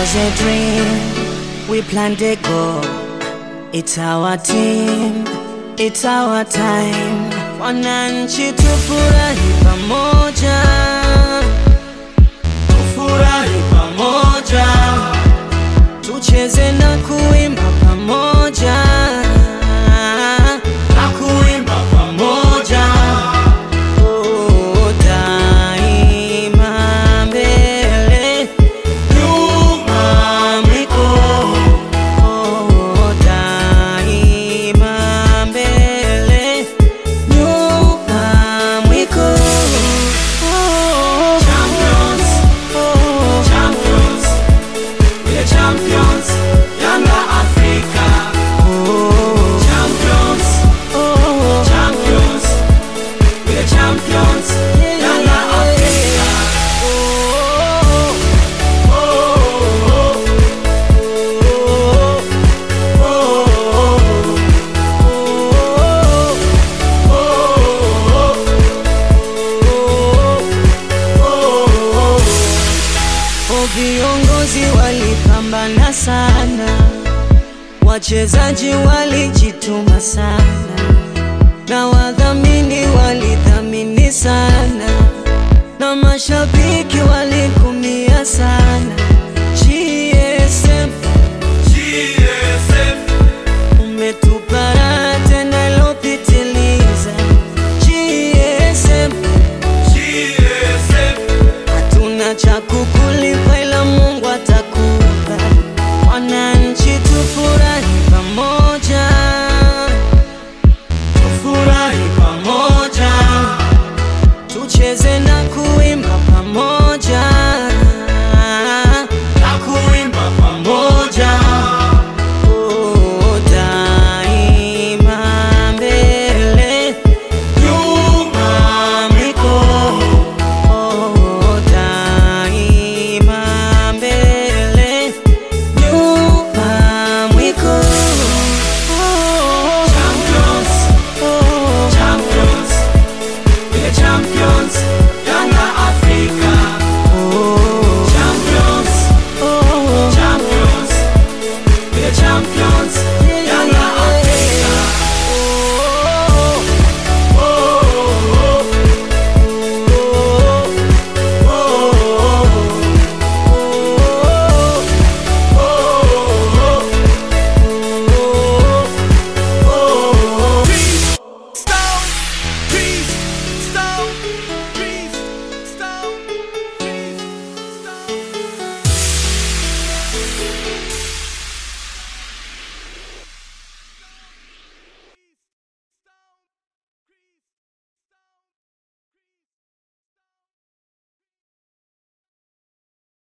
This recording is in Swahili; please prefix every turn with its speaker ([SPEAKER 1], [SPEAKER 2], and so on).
[SPEAKER 1] was a dream, we planned a goal. It's our team, it's our time. Wananchi tufurahi pamoja, tufurahi pamoja, tucheze na kuimba pamoja, na kuimba pamoja. Oh, daima mbele, nyuma mikono. Oh, daima mbele, nyuma mwiko. Oh,
[SPEAKER 2] Champions,
[SPEAKER 1] oh,
[SPEAKER 2] champions, we're champions, Yanga Africa.
[SPEAKER 1] oh,
[SPEAKER 2] Champions,
[SPEAKER 1] oh.
[SPEAKER 2] champions, we're champions, Yanga Africa.
[SPEAKER 1] Viongozi walipambana sana, wachezaji walijituma sana, na wadhamini walidhamini sana, na mashabiki walikumia sana.